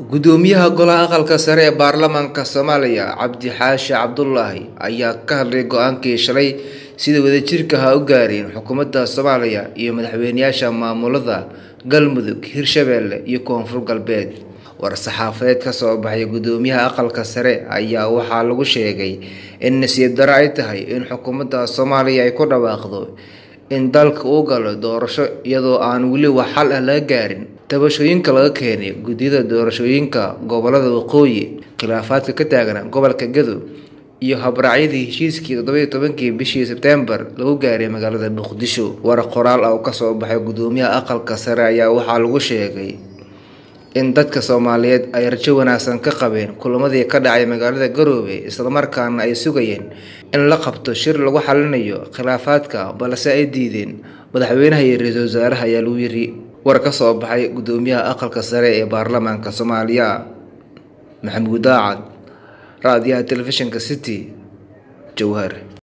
gudoomiyaha golaha aqalka sare ee baarlamaanka soomaaliya cabdi xaashi cabdulaahi ayaa ka hadlay go-aankii shalay sida wadajirka ha u gaareen xukuumadda soomaaliya iyo madaxweyneyaasha maamulada galmudug hirshabeelle iyo koonfur galbeed war-saxaafadeed ka soo baxay gudoomiyaha aqalka sare ayaa waxaa lagu sheegay in nasiib daro ay tahay in xukuumadda soomaaliya ay ku dhawaaqdo in dalka uu galo doorasho iyadoo aan weli wax xal ah laga gaarin tabashooyinka laga keenay guddiyada doorashooyinka gobolada waqooyi khilaafaadka ka taagna gobolka gadow iyo habraacyadii heshiiskii toddobiyo tobankii bishii sebtembar lagu gaaray magaalada muqdisho war qoraal ah oo kasoo baxay gudoomiyaha aqalka sare ayaa waxaa lagu sheegay in dadka soomaaliyeed ay rajo wanaagsan ka qabeen kulamadii ka dhacay magaalada garoobe islamarkaana ay sugayeen in la qabto shir lagu xalinayo khilaafaadka balse ay diideen madaxweynaha iyo ra-iisul wasaaraha ayaa lagu yiri war ka soo baxay gudoomiyaha aqalka sare ee baarlamaanka soomaaliya maxamuud daacad raadiyaha telefishinka city jowhar